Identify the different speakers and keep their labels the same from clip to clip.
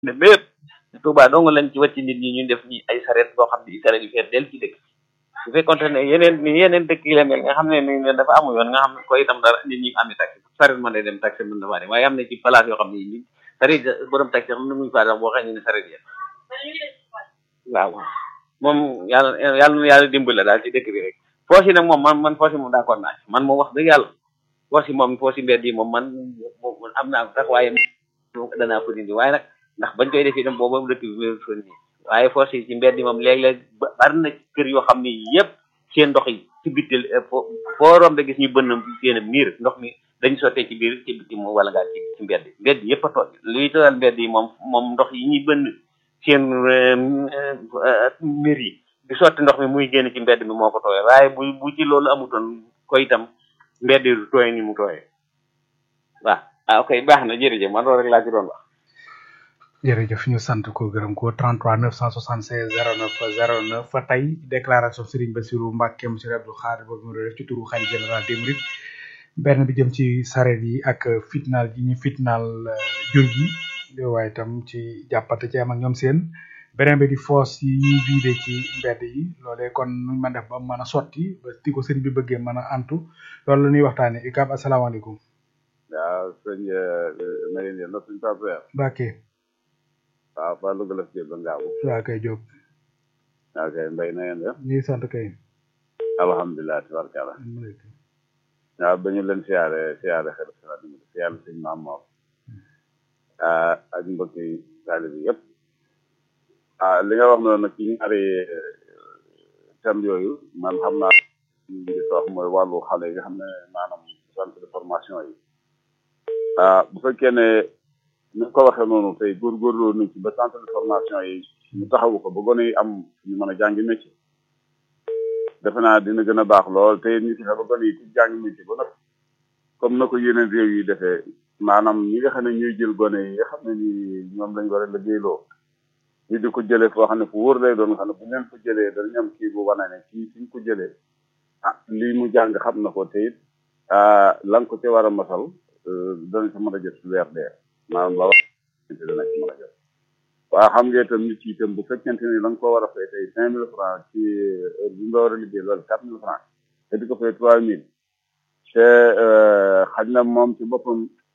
Speaker 1: ne bépp Touba dong lañ ci wàcc nit ñi ñu def ñi ay saret boo xam ne saret yu feet del ci dëkk su fekkonte ne yeneen ni yeneen dëkk yi la mel nga xam ne ni ne dafa amu yoon nga xam ne ko itam dara nit ñi ami taxi saret mën na dem taxi mën na faa dem waaye am na ci place yoo xam ne ni saret borom taxi xam ne muñu faa dem boo xam ne saret ya waaw moom yàlla yàlla na yàlla dimbale daal ci dëkk bi rek foos yi nag moom man man foos yi moom d'accord naa man moom wax dëgg yàlla foos yi moom foos yi mbedd yi moom man am naa ko sax waaye danaa ko dindi waaye nag ndax bañ koy def itam boobu dëkk bi wér fa nii waaye foos yi ci mbedd yi moom léeg-léeg bari na kër yoo xam ne yëpp seen ndox yi ci bitil foo rombe gis ñu bënn seen miir ndox mi dañ sottee ci biir ci biti moom wala ngaa ci ci mbedd mbedd yëpp a tooj luy tooyal mbedd yi moom moom ndox yi ñuy bënn seen miir yi di sotti ndox mi muy génn ci mbedd mi moo ko tooyee waaye bu bu ci loolu amutoon ko itam mbedd yi du tooy ni mu tooyee waaw ah ok baax na jërëjëf man loolu rek laa ci doon wax
Speaker 2: jërëjëf ñu sant ko gërëm ko 33 976 09 09 fa tey déclaration Serigne Bassirou Mbacké monsieur Abdou Khadre boobu mu def ci turu xalifa général des mourides benn bi jëm ci sareet yi ak fitnaal gi ñu fitnaal jur gi waaye itam ci jàppate ci am ak ñoom seen beneen bi di foos yi ñuy vidé ci mbedd yi loolee kon nuñ mën def ba mën a sotti ba ti ko sëriñ bi bëggee mën a antu loolu la ñuy waxtaane ikab asalaamaaleykum
Speaker 3: waaw sëñ na ngeen yéen suñ paper
Speaker 2: Mbacké
Speaker 3: waaw fa lu gëlëf jël ba ngaabu
Speaker 2: waa kay Diop
Speaker 3: waaw kay mbay na ngeen def
Speaker 2: ñuy sant kay
Speaker 3: alhamdulilah tabarkala waaw ba ñu leen siyaare siyaare xel siyaare sëñ maam moom ak mbokki taalibe bi yëpp ah li nga wax noonu nag ci ñaari thème yooyu man xam naa li wax mooy wàllu xale yi nga xam ne maanaam centre de formation yi ah bu fekkee ne ni ko waxee noonu tey góorgóorloo nañ ci ba centre de formation yi ñu taxawu ko ba gone yi am ñu mën a jàngi métier defe naa dina gën a baax lool te ñu fexe ba gone yi ci jàngi métier ba nag comme na ko yeneen réew yi defee maanaam ñi nga xam ne ñuy jël gone yi nga xam ne ni ñoom lañ war a liggéeyloo ñu di ko jëlee foo xam ne fu wóor lay doon nga xam ne bu leen ko jëlee danañ am kii bu wane ne kii suñ ko jëlee ah lii mu jàng xam na ko te it la nga ko ci war a masal dana ci mën a jot su weer dee maanaam la wax dana ci mën a jot waaw xam nga itam nit yi itam bu fekkente ni la nga ko war a fay tey cinq mille francs ci heure bi nga war a liggéey loolu quatre mille francs te di ko fay trois mille te xaj na moom ci boppam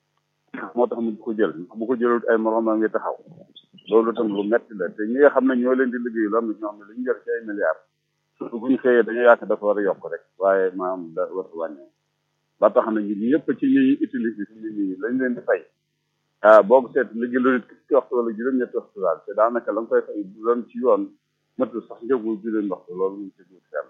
Speaker 3: moo tax mu di ko jël bu ko jëlul ay moroom a ngi taxaw loolu itam lu metti la te ñi nga xam ne ñoo leen di liggéey lu am na ñoo xam ne lu ñu yor ci ay milliards surtout bu ñu xëyee dañoo yaakaar dafa war a yokk rek waaye maanaam da war a wàññi ba tax na ñun ñëpp ci ñi ñuy utiliser ci nit ñi lañ leen di fay ah boo ko seet liggéey lu nit ci waxtu wala juróom-ñetti waxtu daal te daanaka la nga koy fay bu doon ci yoon matul sax njëgu juróom waxtu loolu ñu ci dul fenn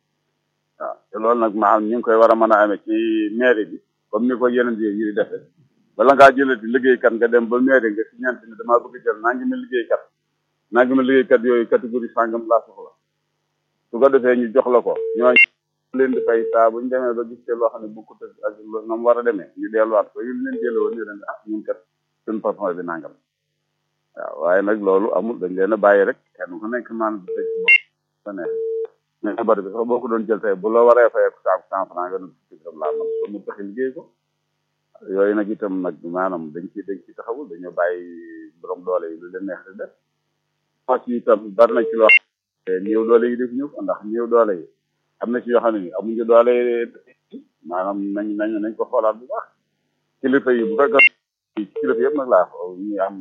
Speaker 3: waaw te loolu nag maanaam ñu ngi koy war a mën a amee ci mairie bi comme ni ko yeneen yi di defee bala ngaa jëlati liggéeykat nga dem ba mairie nga si ñeent ni damaa bëgg jël naa ngi ma liggéeykat naa ngi ma liggéeykat yooyu catégorie sàngam laa soxla su ko defee ñu jox la ko ñooñu leen di fay saa bu ñu demee ba gis te loo xam ne bokkut ak na mu war a demee ñu delluwaat ko yu leen delloo woon ñu leen ah ñun kat suñu patron bi nangam waaw waaye nag loolu amul dañ leen a bàyyi rek kenn ku nekk naan bi tëj bopp sa neex mais bari bi sax boo ko doon jël tey bu la waree fayee ko saaku cent franc nga doon fukki dërëm laa man ko mu taxi liggéey ko yooyu nag itam nag maanaam dañ ci dañ ci taxawul dañoo bàyyi borom doole yi lu leen neex di def fas yi itam bari na ci loo xam néew doole yi def ñu ko ndax néew doole yi am na ci yoo xam ne amuñu doole maanaam nañ nañ nañ ko xoolaat bu baax kilifa yi bu fekk kilifa yëpp nag laa ñi am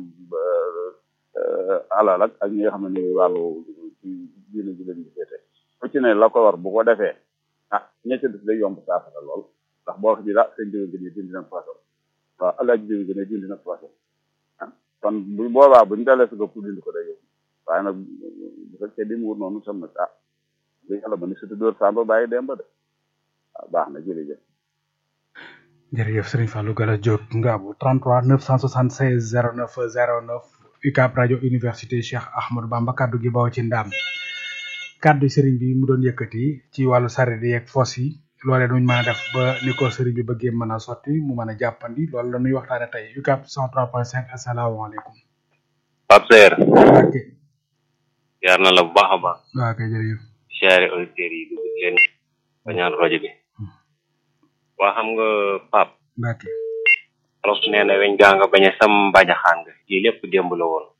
Speaker 3: alal ak ak ñi nga xam ne ni wàllu ci diine ji leen di féete ku ci ne la ko war bu ko defee ah ña ca def day yomb saafara lool ndax boo wax bi la seen diw gën a dindi na poisson waaw alaaj diw gën a dindi na poisson ah kon bu boobaa buñu dalee sa pour dindi ko day yomb waaye nag bu fekkee di mu wut noonu tam nag ah li yàlla ba ni surtout dóor samba bàyyi dem ba de waaw baax na jërëjëf
Speaker 2: jërëjëf Serigne Fallou Gala Diop Ngabou 33 976 09 09 UCAB rajo université Cheikh Ahmadou Bamba kaddu gi baw ci ndaam kaddu Serigne bi mu doon yëkkati ci wàllu saret yi ak fos yi loolee nuñ mën a def ba ni ko Serigne bi bëggee mën a sotti mu mën a jàppandi loolu la ñuy waxtaane tey UCAB 103.5 asalaamaaleykum.
Speaker 4: Pape Seer.
Speaker 2: ok.
Speaker 4: yaar na la bu baax a baax.
Speaker 2: waaw kay jërëjëf.
Speaker 4: siyaare auditeurs yi dugg leen bañaan rajo bi. waa xam nga Pape.
Speaker 2: Mbacke.
Speaker 4: olof nee na weñ gaa nga bañ a sam mbajaxaan nga lii lépp démb la woon